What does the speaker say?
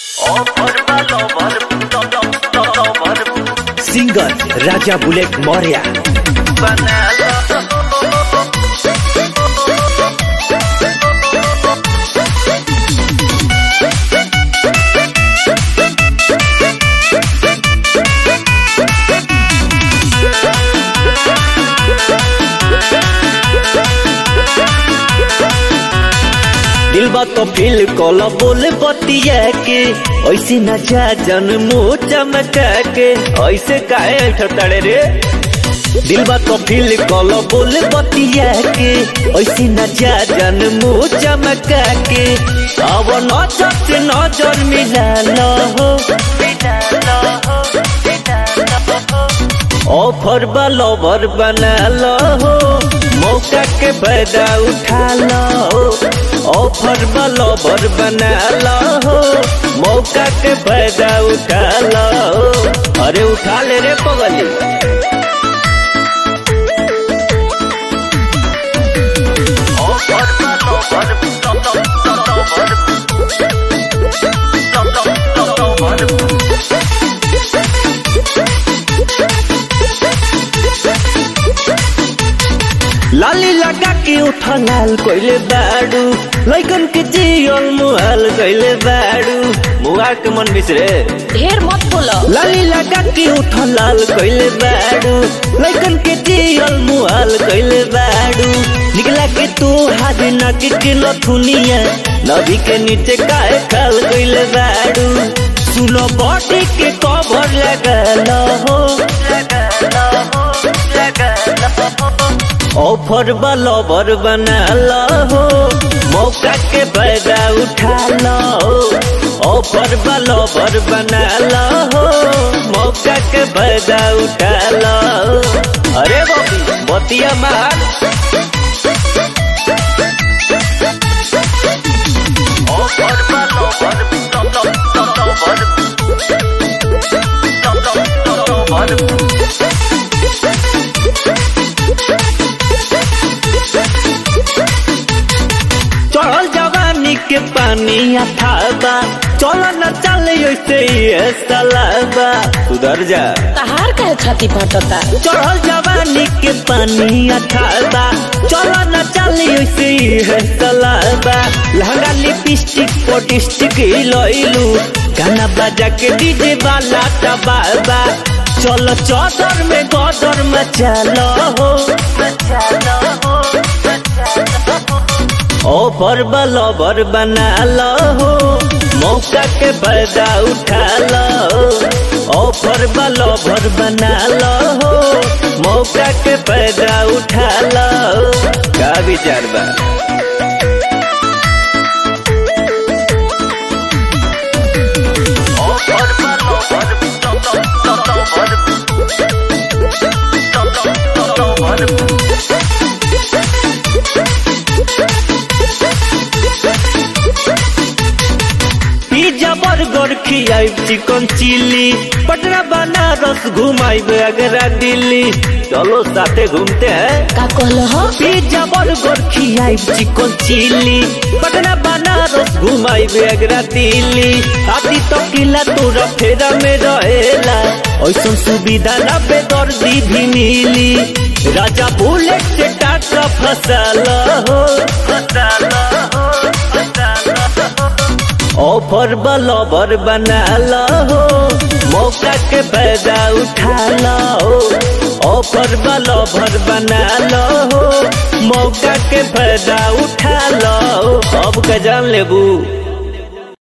singer राजा bullet Maurya दिल बा तो फील कोला बोले बतिया के ऐसे न जा जन मुँह चमका के ऐसे काहे ठतड़े रे दिल बा तो फील कोला बोले बतिया के ऐसे न जा जन मुँह चमका के अब नजर से नजर मिला लो हो ऑफर बा लवर बना लो हो मौका के फायदा उठा लो ऑफर बा लवर बना लो हो मौका के फायदा उठा लो अरे उठा ले रे पगली लाली लगा के उठा लाल कोइले बाड़ू लैकन के जियल मुहाल कोइले बाड़ू मुआ के मन बिसरे ढेर मत बोलो लाली लगा के उठा लाल कोइले बाड़ू लैकन के जियल मुहाल कोइले बाड़ू निकला के तू हाथ नाक के लथुनिया नदी के नीचे काहे खाल कोइले बाड़ू सुनो बॉडी के कवर लगा लो हो लगा लो हो लगा लो ऑफर बा लवर बना लो हो मौका के फायदा उठा लो ऑफर बा लवर बना लो हो मौका के फायदा उठा लो अरे बबी बतिया मार ऑफर बा लवर चढ़ल जवानी के पानी अथाबा चल न चले ऐसे ही सलाबा सुधर जा तहार कहे छाती फटता चढ़ल जवानी के पानी अथाबा चल न चले ऐसे ही सलाबा लहंगा लिपस्टिक पोटिस्टिक लइलू गाना बजा के डीजे वाला तबाबा चलो चौदर में गदर मचालो हो मचालो हो ऑफर बलवर बना लो हो मौका के फायदा उठा लो ऑफर बलवर बना लो हो मौका के फायदा उठा लो का विचार बा पिज्जा बर्गर खियाई चिकन चिल्ली पटना बनारस घुमाइब अगरा दिल्ली चलो साथे घूमते हैं का कहलो हो पिज्जा बर्गर खियाई चिकन चिल्ली पटना बनारस घुमाइब अगरा दिल्ली आदि तो किला तोरा फेरा में रहेला ऐसा सुविधा ना बेदर्दी भी मिली राजा बुलेट से टाका फसाल हो फसाल हो फसाल हो ऑफर बलवर बना लो हो मौका के फायदा उठा लो ऑफर बलवर बना लो हो मौका के फायदा उठा लो अब का जान लेबू